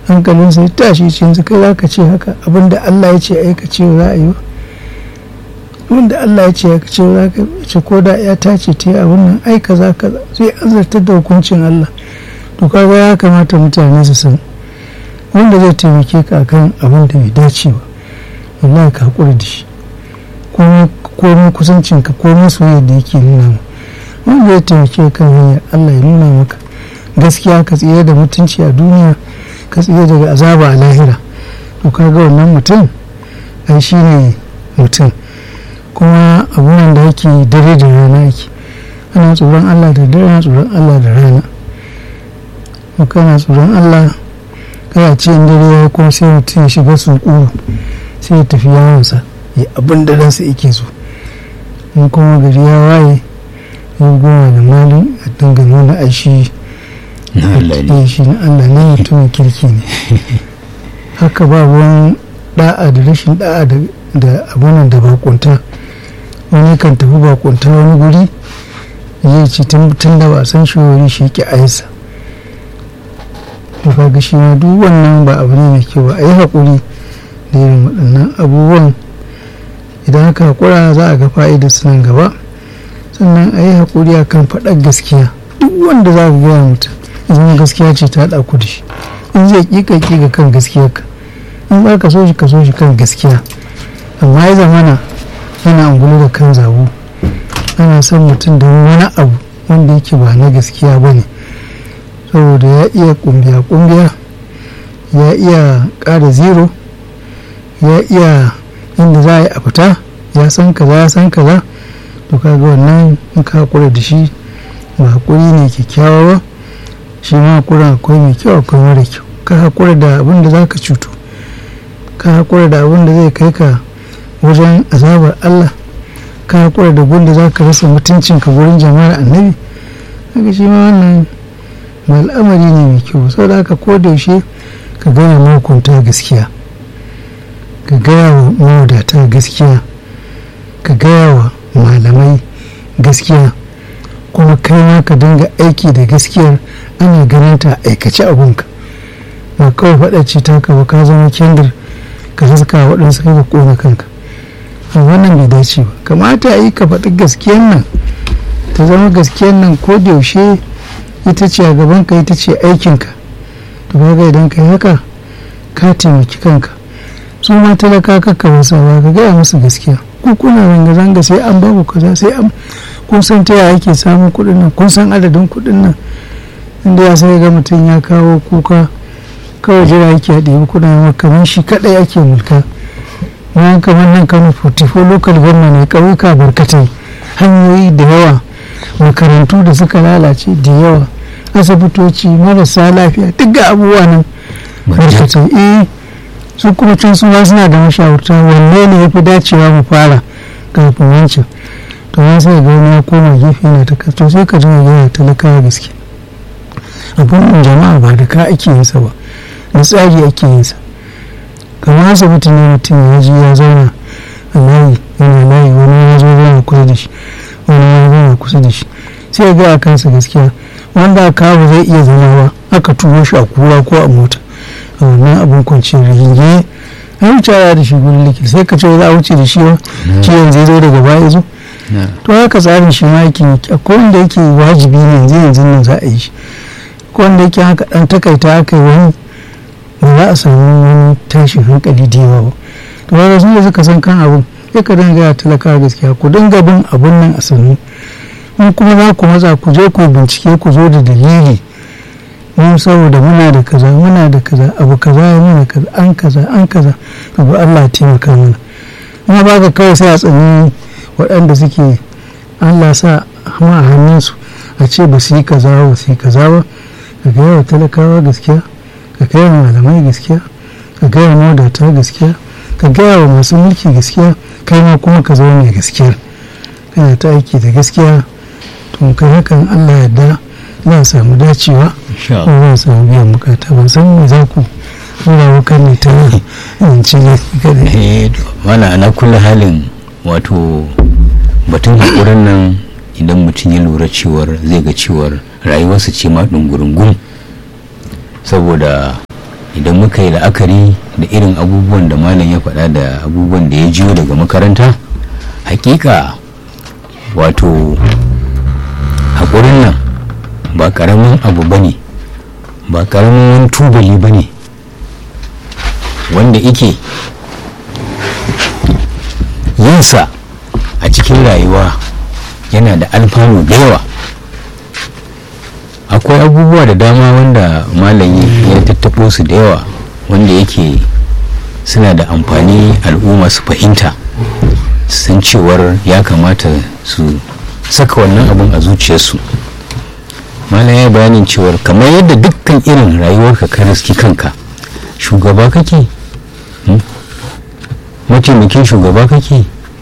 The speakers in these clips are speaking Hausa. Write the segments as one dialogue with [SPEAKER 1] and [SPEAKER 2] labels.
[SPEAKER 1] hankalin sai tashi ce yanzu kai za ka ce haka abinda Allah ya ce aika ce za a yi ba wanda Allah ya ce aika ce za ka ce ko da ya ta ce ta yi abin nan ai kaza kaza sai an zartar da hukuncin Allah to kaga ya kamata mutane su san wanda zai taimake ka akan abin da bai dace ba wallahi ka hakura da shi komai kusancin ka komai soyayya da yake nuna ma wanda ya taimake kan hanyar Allah ya nuna maka gaskiya ka tsira da mutunci a duniya ka tsira daga azaba a lahira to kaga wannan mutum ai shi ne mutum kuma abubuwan da ake dare da rana ake ana tsoron Allah da dare ana tsoron Allah da rana kana tsoron Allah kana ce in dare ya kuma sai mutum ya shiga suƙuru sai ya tafi yawonsa ya abin da ransa yake so in kuma gari ya waye ya goma da malin a dinga nuna aishi shi na Allah ne mutumin kirki ne haka ba ruwan da'a da rashin da'a da abunan da bakunta wani kan tafi bakunta wani guri zai ci tun da ba san shi wuri shi ke aisa to kaga shi ma duk wannan ba abu ne mai kyau ba a yi haƙuri da irin waɗannan abubuwan idan aka haƙura za a ga fa'idar su nan gaba sannan a yi haƙuri a kan faɗar gaskiya duk wanda za ka gaya mutum idan gaskiya ce ta haɗa ku da shi in zai ƙiƙa ƙiƙa kan gaskiya ka in za ka so shi ka so shi kan gaskiya amma ya zamana yana angulu da kan zabo ana son mutum da wani abu wanda yake ba na gaskiya ba ne saboda ya iya kumbiya kumbiya ya iya ƙara zero ya iya inda za a yi a fita ya san kaza ya san kaza to kaga wannan in ka hakura da shi ba hakuri ne kyakkyawa ba shi ma hakura akwai mai kyau akwai mara kyau ka hakura da abin da za ka cuto ka hakura da abin da zai kai ka wajen azabar Allah ka hakura da gun da za ka rasa mutuncinka gurin jama'ar annabi haka shi ma wannan ba al'amari ne mai kyau saboda haka ko da yaushe ka gaya mahukunta gaskiya ka gaya wa mawadata gaskiya ka gaya wa malamai gaskiya kuma kai ma ka dinga aiki da gaskiyar ana ganin ta aikace abunka ba kawai faɗace ta ka ba ka zama kendir ka haska waɗansu kai ka ƙona kanka a wannan bai dace ba kamata a yi ka faɗi gaskiyar nan ta zama gaskiyar nan ko da yaushe ita ce a gaban ka ita ce aikinka to kaga idan ka yi haka ka taimaki kanka su ma talaka kakka wasa ba ka gaya musu gaskiya ku kuna zanga-zanga sai an baku kaza sai an kun san ta yaya ake samun kuɗin nan kun san adadin kuɗin nan inda ya sai ga mutum ya kawo kuka kawai jira yake a ɗebi kuɗin kamar shi kaɗai ake mulka bayan kamar nan kano 44 local government ne ƙauyuka barkatai hanyoyi da yawa makarantu da suka lalace da yawa asibitoci marasa lafiya duk ga abubuwa nan barkatai eh su kuma can su ma suna da mashawarta wanne ne ya fi dacewa mu fara kafin wancan to ya sai ga wani ya koma gefe yana ta to sai ka dinga yana talakawa gaske abun jama'a ba da ka ake yin sa ba da tsari ake yin sa kamar asibiti ne mutum ya ji ya zauna a layi yana layi wani ya zo yana kusa da shi wani ya zauna kusa da shi sai ya ga a kansa gaskiya wanda aka kawo zai iya zama ba aka turo shi a kura ko a mota a wannan abin kwanciyar rigingi a wuce da shi gurin likita sai ka ce za a wuce da shi ba ciwon zai zo daga baya zo to haka tsarin shi ma yake akwai wanda yake wajibi ne yanzu yanzu nan za a yi shi ko wanda yake haka dan takaita aka yi wani ba za a samu wani tashin hankali da yawa ba to haka sun da suka san kan abin sai ka dinga ya talaka gaskiya ku dinga bin abun nan a sannu in kuma za ku matsa ku je ku bincike ku zo da dalili mun saboda muna da kaza muna da kaza abu kaza ya muna kaza an kaza an kaza abu Allah ya taimaka mana kuma ba ka kawai sai a tsani waɗanda suke Allah sa ma a hannunsu a ce ba su yi kaza ba su yi kaza ba ka gaya wa talakawa gaskiya ka gaya wa malamai gaskiya ka gaya wa mawadata gaskiya ka gaya wa masu mulki gaskiya kai ma kuma ka zama mai gaskiya kana ta aiki da gaskiya to kai hakan Allah yarda za a samu dacewa ko za a samu biyan bukata ban san me za ku tura wukan ne ta yanci ne kada
[SPEAKER 2] wala ana kula halin wato batun haƙurin nan idan mutum ya lura cewar zai ga cewar rayuwarsa ce ma ɗungurungun saboda idan muka yi la'akari da irin abubuwan da malam ya faɗa da abubuwan da ya jiyo daga makaranta hakika wato haƙurin nan ba ƙaramin abu ba ne ba ƙaramin wani tubali ba ne wanda ike yinsa a cikin rayuwa yana da alfanu da yawa akwai abubuwa da dama wanda malami ya tattaɓo su da yawa wanda yake suna da amfani al'umma su fahimta san cewar ya kamata su saka wannan abin a zuciyarsu malam ya bayanin cewar kamar yadda dukkan irin rayuwarka ka riski kanka shugaba kake mataimakin shugaba kake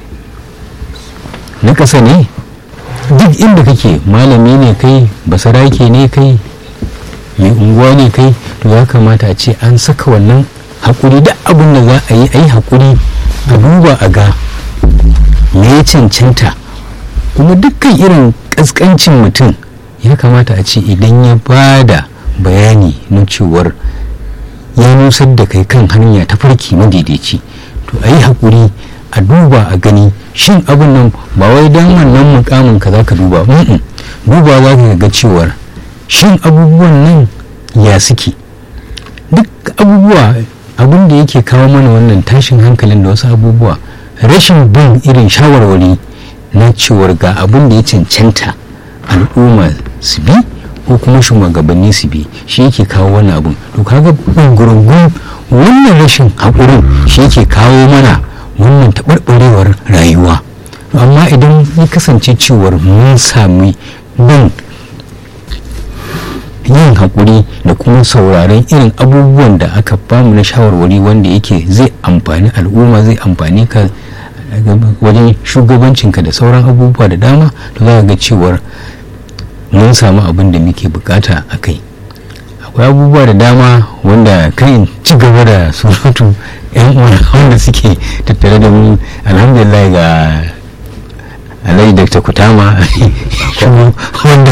[SPEAKER 2] na ƙasa ne duk inda kake malami ne kai basarake ne kai mai unguwa ne kai to ya kamata a ce an saka wannan haƙuri da abin da za a yi a yi haƙuri a duba a ga me ya cancanta kuma dukkan irin ƙasƙancin mutum ya kamata a ce idan ya ba da bayani na cewar ya nusar da kai kan hanya ta farki madaidaici to a yi haƙuri a duba a gani shin abin nan ba wai don wannan mukamin ka za ka duba duba za ka ga cewar shin abubuwan nan ya suke duk abubuwa abin da yake kawo mana wannan tashin hankalin da wasu abubuwa rashin bin irin shawarwari na cewar ga abin da ya cancanta al'umma su bi ko kuma shugabanni su bi shi yake kawo wannan abin to kaga gurgun wannan rashin haƙurin shi yake kawo mana wannan taɓarɓarewar rayuwa amma idan ya kasance cewar mun sami bin yin haƙuri da kuma sauraron irin abubuwan da aka bamu na shawarwari wanda yake zai amfani al'umma zai amfani ka wajen shugabancinka da sauran abubuwa da dama to za ga cewar mun samu abin da muke bukata a kai akwai abubuwa da dama wanda kan ci gaba da surutu yan wanda suke tattare da mu alhamdulillah ga alai dr kutama wanda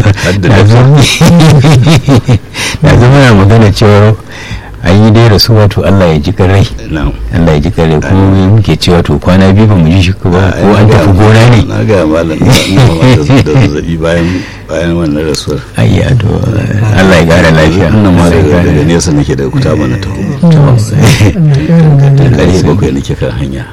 [SPEAKER 2] na zama na magana cewa an yi dai rasu wato allah ya ji rai allah ya ji rai kuma muke cewa to kwana biyu ba mu ji shi ba ko an tafi gona ne
[SPEAKER 3] na ga malam da zazzabi bayan bayan wannan rasuwar
[SPEAKER 2] ayya to allah ya gara lafiya
[SPEAKER 3] wannan ma daga nesa nake da kuta mana ta ƙarfe bakwai nake kan hanya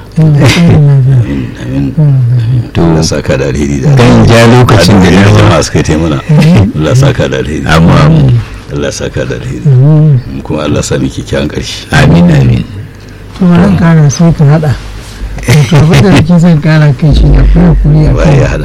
[SPEAKER 3] to Allah saka da alheri da
[SPEAKER 2] kan ja lokacin da
[SPEAKER 3] na jama'a suka yi mana Allah saka da alheri
[SPEAKER 2] amma
[SPEAKER 3] Allah saka da alheri kuma Allah sami kyakkyawan ƙarshe
[SPEAKER 2] amin amin
[SPEAKER 1] to ran kara sai ka hada to abin da nake son kara kai shi akwai hakuri a
[SPEAKER 3] ba ya hada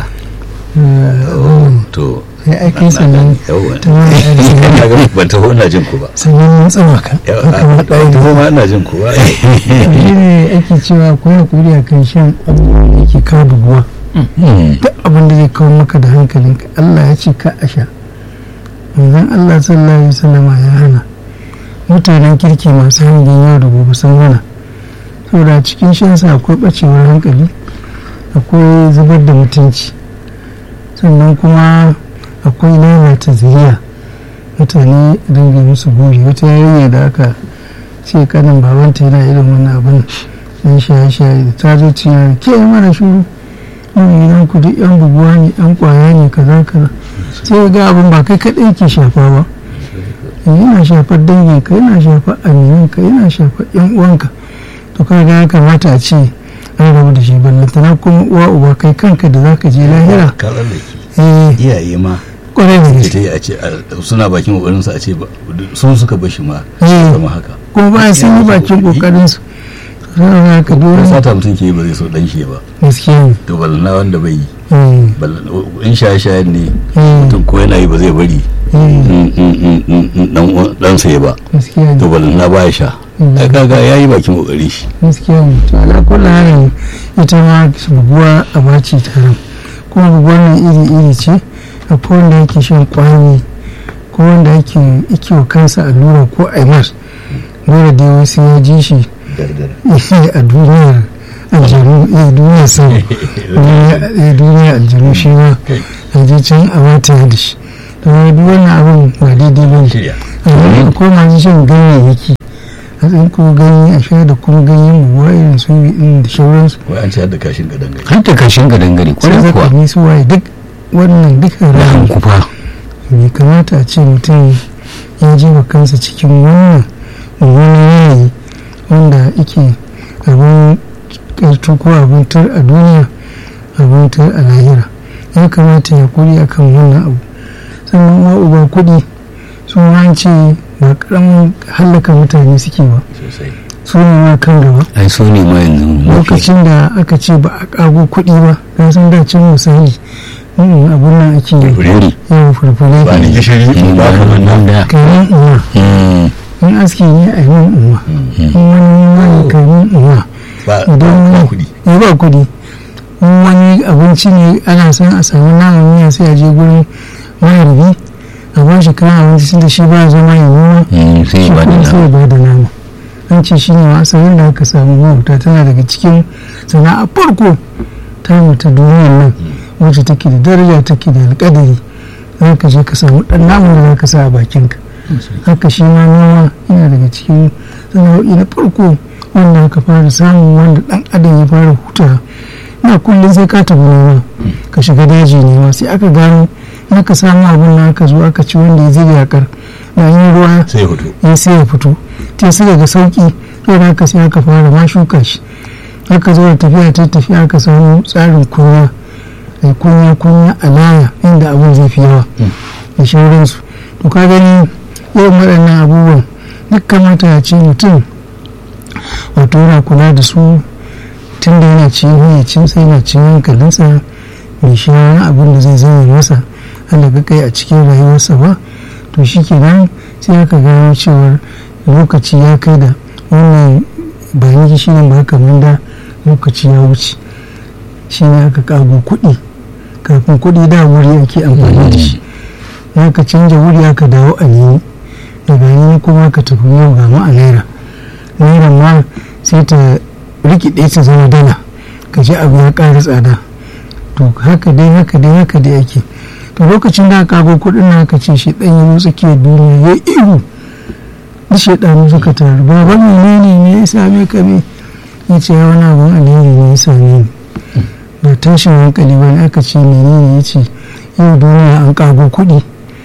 [SPEAKER 3] to
[SPEAKER 1] sai ai kai sannan
[SPEAKER 3] yawa
[SPEAKER 1] ta wani arziki
[SPEAKER 3] na ga ban taho ina jin ku ba
[SPEAKER 1] sannan mun tsama ka
[SPEAKER 3] yawa ban taho ma ina jin ku ba
[SPEAKER 1] shi ne ake cewa akwai hakuri a kan shan abubuwan da yake kawo buguwa duk abin da zai kawo maka da hankalinka Allah ya ce ka a sha manzon Allah sallallahu alaihi wasallama ya hana mutanen kirki masu hangen yau da gobe sun hana saboda cikin shansa akwai bacewar hankali akwai zubar da mutunci sannan kuma akwai lalata zuriya mutane dinga musu buri wata yarinya da aka ce kanin babanta yana irin wannan abin dan shaye-shaye da ta zo ciya ke mara shuru mun gidan ku duk yan buguwa ne yan kwaya ne kaza kaza sai ga abin ba kai kaɗai ke shafa ba yana shafar danginka yana shafar aminanka yana shafar yan uwanka to kaga ya kamata a ce an rabu da shi ballantana kuma uwa uba kai kanka da zaka je lahira
[SPEAKER 3] ka tsallake
[SPEAKER 1] eh
[SPEAKER 3] iyaye ma
[SPEAKER 1] kwarai da
[SPEAKER 3] ita
[SPEAKER 1] gaske
[SPEAKER 3] yi a ce a- suna bakin kokarin su a ce ba sun suka bashi ma
[SPEAKER 1] Eh.
[SPEAKER 3] kama haka
[SPEAKER 1] kuma ba sun yi bakin kokarin su sai haka
[SPEAKER 3] ko
[SPEAKER 1] dole
[SPEAKER 3] sata mutum ke yi ba zai so dan shi ba
[SPEAKER 1] gaskiya ne
[SPEAKER 3] to balana wanda bai yi
[SPEAKER 1] eh
[SPEAKER 3] balana in shaye shaye ne
[SPEAKER 1] eh
[SPEAKER 3] mutum ko yana yi ba zai bari
[SPEAKER 1] eh
[SPEAKER 3] in- in- in- in- in dan uwan- dan sa ya ba
[SPEAKER 1] gaskiya
[SPEAKER 3] to
[SPEAKER 1] ne
[SPEAKER 3] balana ba ya sha
[SPEAKER 1] Mm.
[SPEAKER 3] ai kaga yayi bakin kokarin shi
[SPEAKER 1] gaskiya ne to ala kullu halin ita ma buguwa a baci taron kuma buguwar nan iri iri ce akwai wanda yake shan kwami ko wanda yake yake wa kansa allura ko aimar dole dai wasu ya ji shi a duniyar aljanu eh duniyar sama eh duniyar aljanu shi ma a je can a mata da shi to duk wannan abin ba daidai ba ne
[SPEAKER 3] shirya
[SPEAKER 1] amma ko masu shan ganyayyaki a tsinko ganye a sha da kuma ganyen buwa irin su ɗin da shauransu
[SPEAKER 3] wai an ci har da kashin gadon gari
[SPEAKER 2] har ta kashin ka dangare
[SPEAKER 1] sai
[SPEAKER 2] kwarai kuwa
[SPEAKER 1] zakami su waye duk wannan duka
[SPEAKER 2] da
[SPEAKER 1] rahama
[SPEAKER 2] hankufa
[SPEAKER 1] bai kamata a ce mutum ya jefa kansa cikin wannan wani yanayi wanda yake abin ƙarto ko abin tar a duniya abin tar a lahira ya kamata ya kuri akan wannan abu sannan uwa uba kuɗi sun wance ba ƙaramin hallaka mutane suke ba
[SPEAKER 3] sosai
[SPEAKER 1] su ne ma kan gaba
[SPEAKER 2] ai so ne ma yanzu mafi
[SPEAKER 1] lokacin da aka ce ba a ƙago kuɗi ba ka san da can misali mm, abun nan ake yi
[SPEAKER 2] wuri
[SPEAKER 1] yawan furfure
[SPEAKER 3] ba ni gishiri
[SPEAKER 2] ba
[SPEAKER 3] ba ka
[SPEAKER 2] wannan da
[SPEAKER 1] kayan uwa
[SPEAKER 2] Mm,
[SPEAKER 1] in aski ne a yi min uwa in wani wani kayan uwa
[SPEAKER 3] ba
[SPEAKER 1] idan
[SPEAKER 3] ba
[SPEAKER 1] wani
[SPEAKER 3] kuɗi
[SPEAKER 1] ya ba kuɗi in wani abinci ne ana son a samu naman miya sai a je gurin maharbi a ba shi kayan abinci tun da shi ba zama ya noma
[SPEAKER 2] mm, sai
[SPEAKER 1] shi
[SPEAKER 2] ba da
[SPEAKER 1] kuma sai ya
[SPEAKER 2] nama
[SPEAKER 1] ba da nama an ce shi ne ma asalin da aka samu mahuta tana daga cikin sana'a farko ta mutu duniyar nan wacce take da daraja take da alƙadari za ka je ka samu ɗan namun da za ka sa a bakinka haka shi ma noma yana daga cikin sana'o'i na farko wanda aka fara samun wanda ɗan adam ya fara huta na kullum sai ka tafi noma ka shiga daji nema sai aka gano in aka samu abin da aka zo aka ci wanda ya zai yakar da an yi ruwa
[SPEAKER 3] sai ya fito
[SPEAKER 1] ya sai ya fito ta sai daga sauki sai da aka sai aka fara ma shuka shi aka zo da tafiya ta tafiya aka samu tsarin kunya da kunya kunya a laya inda abin zai fi yawa da shauransu to ka gani yawan waɗannan abubuwan duk kamata a ce mutum wato yana kula da su tun da yana cikin hayyacinsa yana cikin hankalinsa bai sha wani abin da zai zama masa alaga kai a cikin rayuwarsa ba to shi kenan sai aka gano cewar lokaci ya kai da wannan ba ni shi ne ba kamar da lokaci ya wuce shi ne aka kago kuɗi kafin kuɗi da wuri ake amfani da shi aka canja wuri aka dawo a nemi daga nemi kuma ka tafi yau ga ma a naira naira ma sai ta rikide ta zama dala ka ji abu ya ƙara tsada to haka dai haka dai haka dai ake to lokacin da aka kago kuɗin na aka ce shi ɗan yi tsakiyar duniya ya ihu duk shaidanu suka taru baban menene ne ya same ka me ya ce wani abun alheri ne ya same ni ba tashin hankali ba ne aka ce menene ya ce yau duniya an kago kuɗi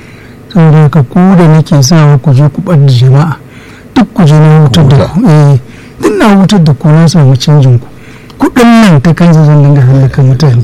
[SPEAKER 1] saboda haka ku da nake sawa ku je ku ɓadda jama'a duk ku je na wutar da ku eh duk na wutar da ku na samu canjin ku kuɗin nan ta kansa zan dinga hallaka mutane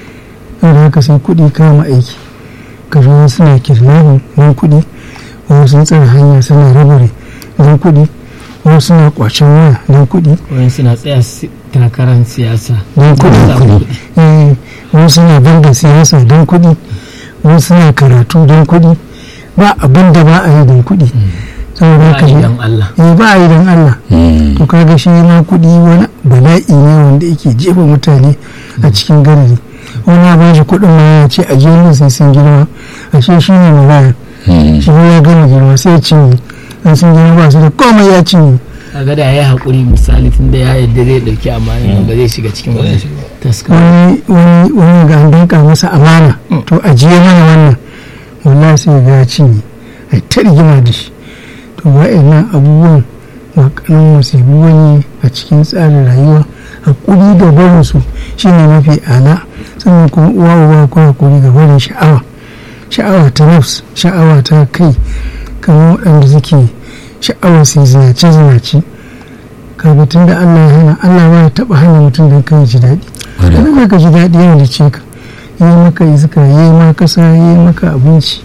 [SPEAKER 1] saboda haka sai kuɗi kama aiki ka zo suna kirnanin wani kuɗi wasu sun tsara hanya suna rabare don kuɗi wasu suna kwacen waya don kuɗi
[SPEAKER 4] wani suna tsaya si- takarar siyasa
[SPEAKER 1] don kuɗi
[SPEAKER 4] Samun
[SPEAKER 1] Eh, wasu suna banga siyasa don kuɗi wasu suna karatu don kuɗi ba abin da ba a yi don kuɗi saboda
[SPEAKER 4] ba
[SPEAKER 1] haka
[SPEAKER 4] a yi
[SPEAKER 1] ne
[SPEAKER 4] don Allah
[SPEAKER 1] eh, ba a yi don Allah
[SPEAKER 2] Mm,
[SPEAKER 1] to kaga shi ma kuɗi wani bala'i ne wanda yake jefa mutane a cikin garari wani ya ba shi kuɗin ma ya ce a je sai sun girma ashe shi ne mai
[SPEAKER 2] mm.
[SPEAKER 1] shi ya gama girma sai ya cinye an sun girma ba su da komai ya cinye
[SPEAKER 4] kaga da ya haƙuri misali tun da ya yadda zai ɗauki amana ba zai shiga cikin wani taska
[SPEAKER 1] wani wani wani ga an danka masa amana to ajiye mana wannan wallahi sai ga ya cinye ai ta rigima da shi to wa'annan abubuwan ba kanan musibu wani a cikin tsarin rayuwa hakuri da barin su shine mafi ala sannan kuma uwa uwa ko hakuri ga barin sha'awa sha'awa ta nafs sha'awa ta kai kamar waɗanda suke sha'awar su zinace zinace kaga tun da Allah ya hana Allah ba ya taɓa hana mutum don kai ji daɗi
[SPEAKER 2] Wadda.
[SPEAKER 1] idan ka ji daɗi yana da ce ka yi maka iska yi ma kasa yi maka abinci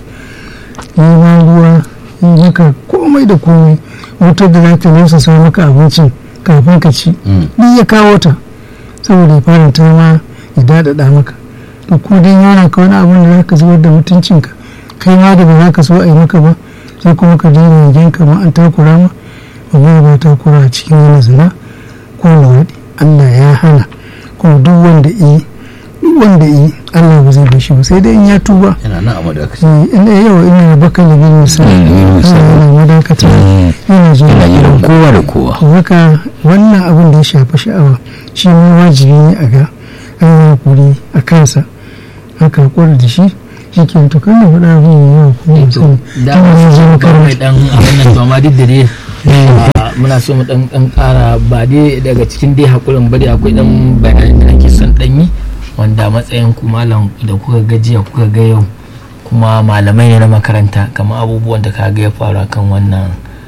[SPEAKER 1] yi ma ruwa yi maka komai da komai wutar da za ta nesa sa maka abincin kafin ka ci
[SPEAKER 3] Mm.
[SPEAKER 1] duk ya kawo ta saboda ya faranta ma ya daɗaɗa maka to ko dan yana ka wani abin da za ka zubar da mutuncinka kai ma da ba za ka so a yi maka ba sai kuma ka daina yankin ka ma an takura ma wallahi ba takura a cikin wani zina ko luwaɗi Allah ya hana kuma duk wanda yi duk wanda yi Allah ba zai bashi ba sai dai in ya tuba
[SPEAKER 3] yana nan a madakaci
[SPEAKER 1] Eh, ina yawa ina da baka da bin misali
[SPEAKER 2] Mm, bin misali.
[SPEAKER 1] yana madakata
[SPEAKER 2] Mm.
[SPEAKER 1] yana jin
[SPEAKER 2] Yana jiran kowa da kowa
[SPEAKER 1] to haka wannan abin da ya shafi sha'awa shi ma wajibi ne a ga an yi hakuri a kansa haka hakuri da shi shi ke to kan da faɗa abin ya yawa kuma ba sani
[SPEAKER 4] da
[SPEAKER 1] tun da zai zama
[SPEAKER 4] ba mai
[SPEAKER 1] karanta
[SPEAKER 4] dan abin nan to amma duk da dai a muna so mu dan dan kara ba dai daga cikin dai hakurin bari akwai dan bayanin da ake son dan yi wanda matsayin ku malam da kuka ga jiya kuka ga yau kuma malamai ne na makaranta kamar abubuwan da ka ga ya faru akan wannan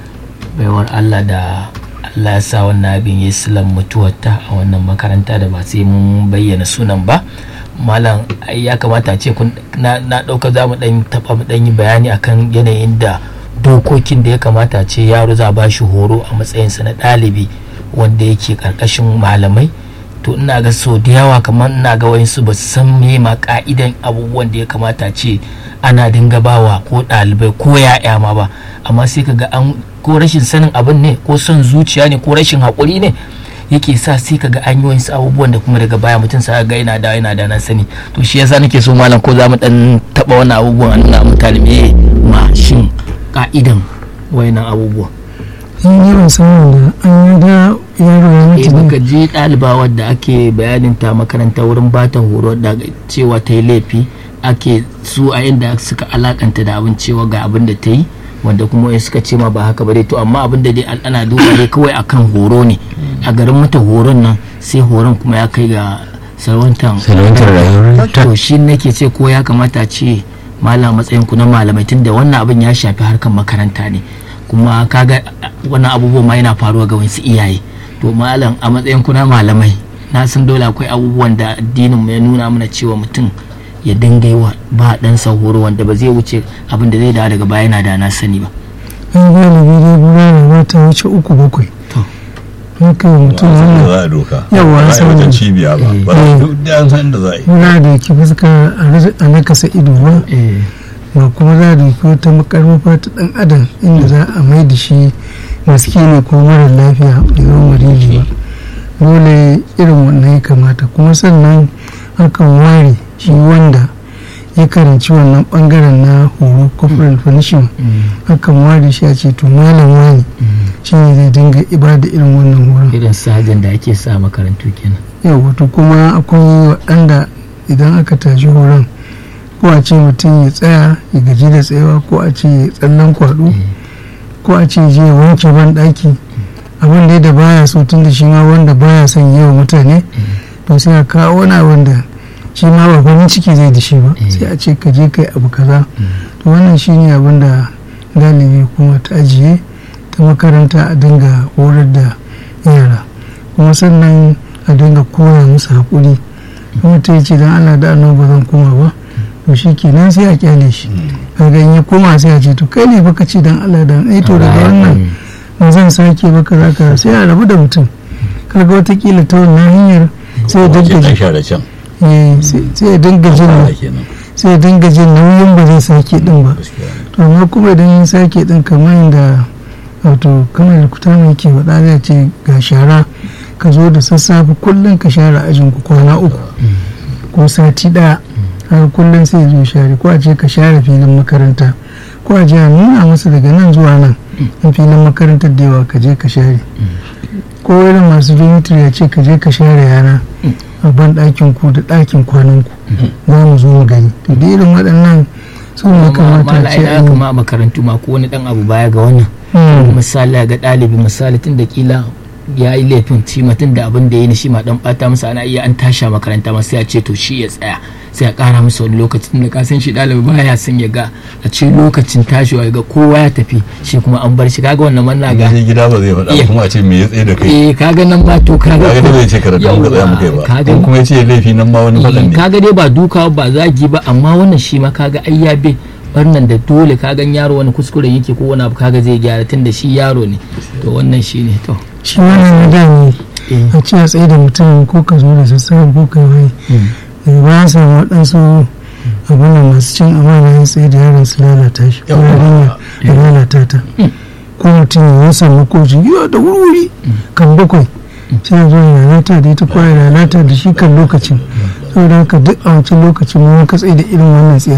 [SPEAKER 4] baiwar Allah da Allah ya sa wannan abin ya silan mutuwarta a wannan makaranta da ba sai mun bayyana sunan ba malam ai ya kamata a ce kun na na dauka za mu dan taba mu dan yi bayani akan yanayin da dokokin da ya kamata a ce yaro za ba shi horo a matsayinsa na ɗalibi wanda yake karkashin malamai to ina ga so da yawa kamar ina ga wayansu ba su san me ma ka'idan abubuwan da ya kamata ce ana dinga bawa ko ɗalibai ko ya'ya ma ba amma sai ka ga an ko rashin sanin abin ne ko son zuciya ne ko rashin haƙuri ne yake sa sai ka ga an yi wasu abubuwan da kuma daga baya mutum sa ga yana da yana da na sani to shi yasa nake so malam ko za mu dan taba wannan abubuwan a nuna mutane me ma shin ka'idan wayannan abubuwan
[SPEAKER 1] in yi ban san wanda an yi da yaro ya
[SPEAKER 4] eh
[SPEAKER 1] mutu ne
[SPEAKER 4] baka ji ɗaliba wadda ake bayanin ta makaranta wurin bata horo da cewa ta yi laifi ake su a inda suka alakanta da abin cewa ga abin da ta yi wanda kuma wai suka ce ma ba haka ba dai to amma abin da dai an- ana duba dai kawai akan horo ne a garin mata horon nan sai horon kuma ya kai ga salwantan
[SPEAKER 2] salwantar rayuwar ta
[SPEAKER 4] to shi nake ce ko ya kamata a ce malam matsayin ku na malamai tunda wannan abin ya shafi harkar makaranta ne kuma kaga a- wannan abubuwan ma yana faruwa ga wasu iyaye to malam a matsayin ku na malamai na san dole akwai abubuwan da addinin mu ya nuna mana cewa mutum ya dinga yi wa ba dan horo wanda ba zai wuce abin da zai dawo daga baya yana da na sani ba
[SPEAKER 1] an galibi dai bulala ba ta wuce uku bakwai
[SPEAKER 4] To.
[SPEAKER 1] haka yi mutum
[SPEAKER 3] da
[SPEAKER 1] wannan
[SPEAKER 3] za a doka
[SPEAKER 1] Yawa,
[SPEAKER 3] ba a yi
[SPEAKER 1] saboda-
[SPEAKER 3] wajen cibiya ba ba
[SPEAKER 1] Eh.
[SPEAKER 3] duk da an san da za a yi
[SPEAKER 1] za da ki fuska a ras- a nakasa ido ba
[SPEAKER 4] eh
[SPEAKER 1] ba kuma za da ki wata makarmafa ta dan adam inda za a mai da shi ne ko mara lafiya da zama marili ba dole irin wannan ya kamata kuma sannan akan ware shi wanda ya karanci wannan bangaren na horo corporal punishment akan ware shi a ce to malam wani shi ne zai dinga ibada irin wannan horon
[SPEAKER 4] irin sajin da ake sa makarantu kenan
[SPEAKER 1] yau wato kuma akwai waɗanda idan aka tashi horon ko a ce mutum ya tsaya ya gaji da tsayawa ko a ce ya tsallan kwaɗo ko a ce je ya wanke ban ɗaki abin dai da baya so tun da shi ma wanda baya son yi wa mutane to sai a kawo wani abin da shi ma ba farin ciki zai da shi ba sai a ce ka je kai abu kaza to wannan shi ne abin da galibi kuma ta ajiye ta makaranta a dinga horar da yara kuma sannan a dinga koya musu haƙuri kuma ta ce don allah da annabi ba zan koma ba to shi kenan sai a kyale shi kaga in ya koma sai a ce to kai ne baka ce don allah da ai to daga wannan ba zan sake baka za ka sai a rabu da mutum kaga watakila ta wannan hanyar sai ya
[SPEAKER 3] Wace
[SPEAKER 1] dinga
[SPEAKER 3] dan
[SPEAKER 1] jin
[SPEAKER 3] sha da can
[SPEAKER 1] eh, sai sai ya dinga
[SPEAKER 3] fara
[SPEAKER 1] jin
[SPEAKER 3] kenan
[SPEAKER 1] sai ya dinga jin nauyin ba zai sake din ba
[SPEAKER 3] gaskiya
[SPEAKER 1] to amma kuma idan ya sake din kamar yadda wato kamar da kuta mai ke faɗa zai ce ga shara ka zo da sassafe kullum ka share ajin ku kwana uku ko sati ɗaya har kullum sai ya zo share ko a ce ka share filin makaranta ko a je a nuna masa daga nan zuwa nan in filin makarantar da yawa ka je ka share ko irin masu dormitory ya ce ka je ka share yana a ban ɗakin ku da ɗakin kwanan ku za mu zo mu gani to da irin waɗannan su ne kamata a ce
[SPEAKER 4] ya
[SPEAKER 1] an yi.
[SPEAKER 4] kama a makarantu ma ko wani dan abu baya ga wannan
[SPEAKER 1] Mm.
[SPEAKER 4] misali ga ɗalibi misali tun da kila ya yi laifin shi ma tun da abin da ya yi shi ma dan bata masa ana iya an tashi a makaranta ma sai a ce to shi ya tsaya sai a kara masa wani lokaci tun da ka san shi ɗalibi baya son ya ga a ce lokacin tashiwa ya ga kowa ya tafi shi kuma an bar shi kaga wannan manna ga
[SPEAKER 3] ga gida ba zai faɗa
[SPEAKER 4] Iya.
[SPEAKER 3] ba kuma a ce me ya tsaye da kai
[SPEAKER 4] eh kaga nan ba to kaga
[SPEAKER 3] kaga dai bai ce karatu muka tsaya muka yi ba
[SPEAKER 4] kaga
[SPEAKER 3] in kuma ya ce laifi nan ma wani faɗan
[SPEAKER 4] Eh,
[SPEAKER 3] ne
[SPEAKER 4] kaga dai ba duka ba zagi ba amma wannan shi ma kaga ai ya bi barnan da dole kagan yaro wani kuskuren yake ko wani abu kaga zai gyara tun da shi yaro ne to wannan shi ne to
[SPEAKER 1] shi wannan na da ne
[SPEAKER 4] eh,
[SPEAKER 1] a ce a tsaye da mutum ko ka zo da sassafen ko ka yi
[SPEAKER 4] mm,
[SPEAKER 1] daga bayan samu waɗansu abin da masu cin amana ya tsaye da yaron su lalata shi ko
[SPEAKER 3] Yawwa.
[SPEAKER 1] yarinya ya lalata ta ko mutum ya samu koji yiwa da wuri kan bakwai sai ya zo ya lalata da ita ko ya lalata da shi kan lokacin saboda haka duk a wancan lokacin mun ka tsaye da irin wannan tsayar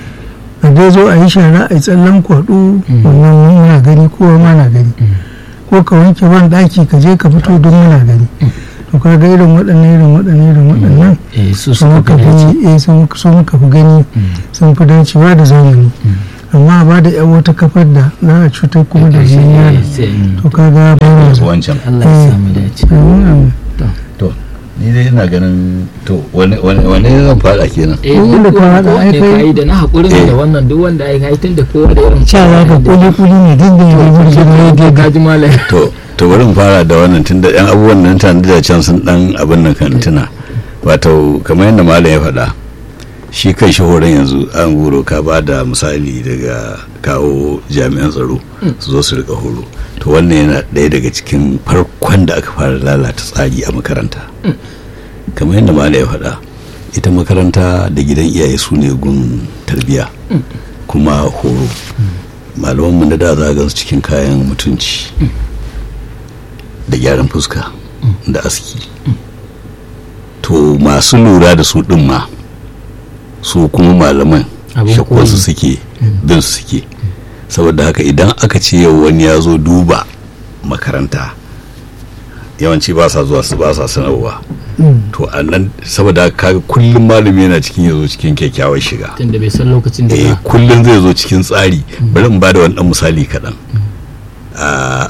[SPEAKER 1] a dai zo a yi shara a yi tsallan kwaɗo wannan muna gani kowa ma na gani ko ka wanke ban ɗaki ka je ka fito don muna gani to ka ga irin waɗannan irin waɗannan irin waɗannan
[SPEAKER 4] eh, su
[SPEAKER 1] sun
[SPEAKER 4] suka
[SPEAKER 1] muka
[SPEAKER 4] fi dace.
[SPEAKER 1] fi eh sun sun muka fi gani sun fi dacewa da zamani amma ba da yan wata kafar da za a cutar kuma da jini yana to kaga ba na so
[SPEAKER 3] wancan
[SPEAKER 4] Allah ya samu dace
[SPEAKER 1] Amin.
[SPEAKER 3] to ni dai ina ganin to wane wane wane zan fada kenan
[SPEAKER 4] eh
[SPEAKER 1] Wanda
[SPEAKER 4] duk
[SPEAKER 1] ka haɗa, ai
[SPEAKER 4] wanda
[SPEAKER 1] kai-
[SPEAKER 4] ka yi da na haƙurin
[SPEAKER 3] Eh.
[SPEAKER 4] da wannan duk wanda ya yi tun da kowa da irin
[SPEAKER 1] cewa ka kuli kuli ne duk da ya burge da ya
[SPEAKER 4] ka
[SPEAKER 1] daidai
[SPEAKER 4] ji malam
[SPEAKER 3] to to bari mu fara da wannan tunda yan abubuwan nan tana da can sun dan abin nan kan tuna wato kamar yadda malam ya faɗa shi kai shi horon yanzu an goro ka ba da misali daga kawo jami'an tsaro su zo su rika horo to wannan yana ɗaya daga cikin farkon da aka fara lalata tsari a makaranta kamar yadda malam ya faɗa ita makaranta da gidan iyaye su ne gun tarbiya kuma horo malamanmu na da za a gansu cikin kayan mutunci da gyaran fuska da aski to masu lura da su ɗin ma su kuma malaman
[SPEAKER 4] Abin
[SPEAKER 3] shakwarsu
[SPEAKER 4] koyi.
[SPEAKER 3] suke bin su suke saboda haka idan aka ce yau wani ya zo duba makaranta yawanci ba sa zuwa su ba sa sanarwa to a nan saboda haka kaga kullum malami yana cikin ya zo cikin kyakkyawar shiga
[SPEAKER 4] tun da bai san lokacin da
[SPEAKER 3] eh
[SPEAKER 4] za
[SPEAKER 3] kullum zai zo cikin tsari bari in bada wani dan misali kaɗan a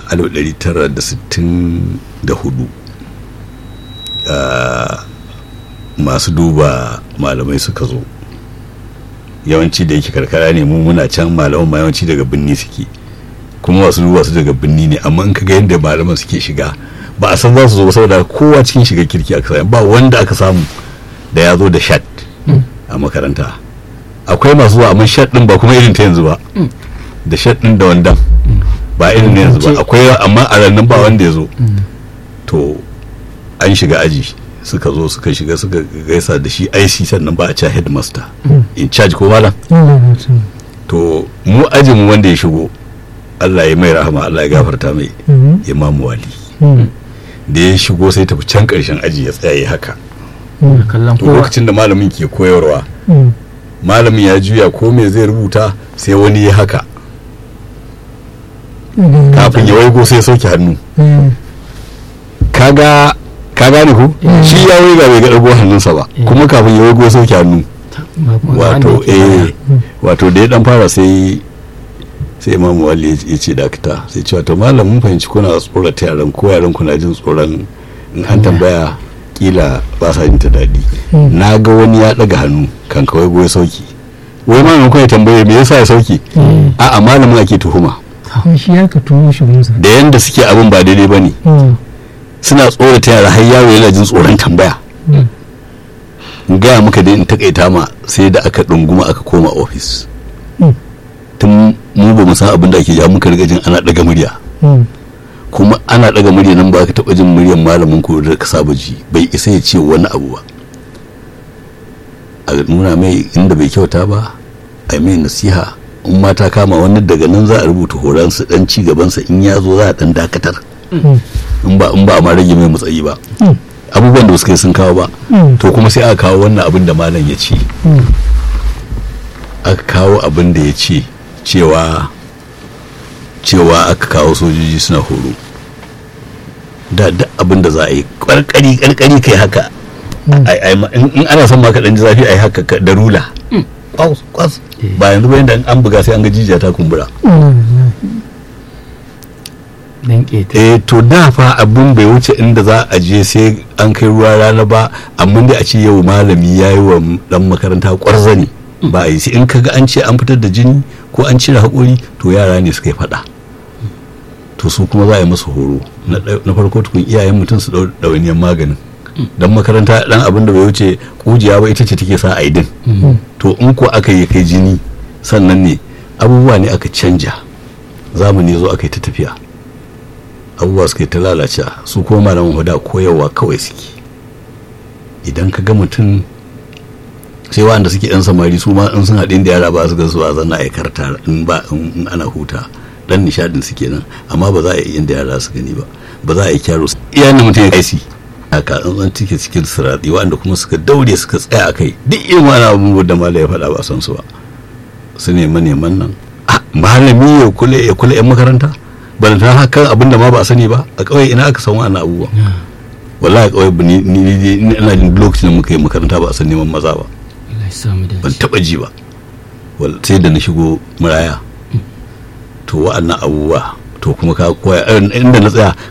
[SPEAKER 3] 1964 a masu duba malamai suka zo yawanci da yake karkara ne mu muna can malaman ma yawanci daga binni suke kuma masu duba su daga binni ne amma in kaga yadda malaman suke shiga ba a san za su zo ba saboda kowa cikin shiga kirki aka samu ba wanda aka samu da ya zo da shat a makaranta akwai masu zuwa amma shat din ba kuma irin ta yanzu ba da shat din da wandan ba irin na yanzu ba akwai amma a ranar ba wanda ya zo to an shiga aji suka zo suka shiga suka gaisa da shi IC sannan ba a ca headmaster in charge ko malam to mu ajin mu wanda ya shigo Allah ya mai rahama Allah ya gafarta mai Imam Wali da ya shigo sai tafi can karshen aji ya tsaya ya haka
[SPEAKER 4] kallon
[SPEAKER 3] to
[SPEAKER 4] kowa
[SPEAKER 3] lokacin da malamin ke koyarwa malamin ya juya ko me zai rubuta sai wani ya haka kafin ya waigo sai ya sauke hannu kaga ka gane ko shi ya waiga bai ga ɗago hannunsa ba kuma kafin ya waigo ya sauke hannu
[SPEAKER 4] ba kuma da
[SPEAKER 3] wato
[SPEAKER 4] wanda yake
[SPEAKER 3] eh
[SPEAKER 4] baya.
[SPEAKER 3] wato da ya dan fara sai sai imamu wali ya ce dakta sai ce wato malam mun fahimci kuna tsorata yaran ko yaran kuna jin tsoron in an tambaya kila ba sa jin ta daɗi na ga wani ya ɗaga hannu kan kawai goyi sauki wai malamin kuma ya tambaye me yasa ya sauki a'a malamin ake tuhuma
[SPEAKER 1] shi ya ka tuwo shi gunsa
[SPEAKER 3] da yanda suke abin ba daidai ba ne suna tsorata yara har yaro yana jin tsoron tambaya in gaya muka dai in takaita ma sai da aka ɗunguma aka koma ofis tun mu ba mu san abin da ake ja muka riga jin ana ɗaga murya kuma ana ɗaga murya nan ba ka taɓa jin muryar malamin ko da ka saba ji bai isa ya ce wani abu ba a nuna mai inda bai kyauta ba a mai nasiha in ma ta kama wani daga nan za a rubuta horonsa dan ci gabansa in ya zo za a dan dakatar in ba in ba a ma rage mai matsayi ba abubuwan da suka yi sun kawo ba to kuma sai aka kawo wannan abin da malam ya ce aka kawo abin da ya ce cewa cewa aka kawo sojoji suna horo da duk abin da za a yi karkari karkari kai haka ai- ai ma- in in ana son ma ka dan ji zafi ai haka ka- da rula kwas kwas ba yanzu ba yanda an buga sai an ga jijiya ta kumbura
[SPEAKER 4] dan keta
[SPEAKER 3] eh to da fa abin bai wuce inda za a je sai an kai ruwa rana ba amma dai a ce yau malami ya yi wa dan makaranta kwarzani ba a yi sai in kaga an ce an fitar da jini ko an cire haƙori to yara ne suka yi faɗa to su kuma za a yi masu horo na ɗai- na farko tukun iyayen mutum su ɗau ɗawainiyar maganin dan makaranta dan abin da bai wuce kujiya ba ita ce take sa a yi din to in ko aka yi kai jini sannan ne abubuwa ne aka canja zamani zo aka yi ta tafiya abubuwa suka yi ta lalace su kuma malaman huda koyarwa kawai suke idan ka ga mutum sai wanda suke yan samari su ma in sun haɗin da yara ba su ga su a zanna a karta in ba in in ana huta dan nishadin suke nan amma ba za a yi inda yara su gani ba ba za a yi kyaro su iya na mutum ya kaisi haka an zan cike cikin sirati wanda kuma suka daure suka tsaya a kai duk irin wani abubuwan da malai ya faɗa ba san su ba su nema neman nan Ah, malami ya kula ya kula yan makaranta ban ta hakan abin da ma ba a sani ba a kawai ina aka san wannan abubuwa wallahi kawai ni ni ni ina jin lokacin da muka yi makaranta ba a san neman maza ba
[SPEAKER 4] Allah ya samu
[SPEAKER 3] ban
[SPEAKER 4] dace
[SPEAKER 3] taba ji ba wal- sai da na shigo muraya to wa'annan abubuwa to kuma ka koya inda na tsaya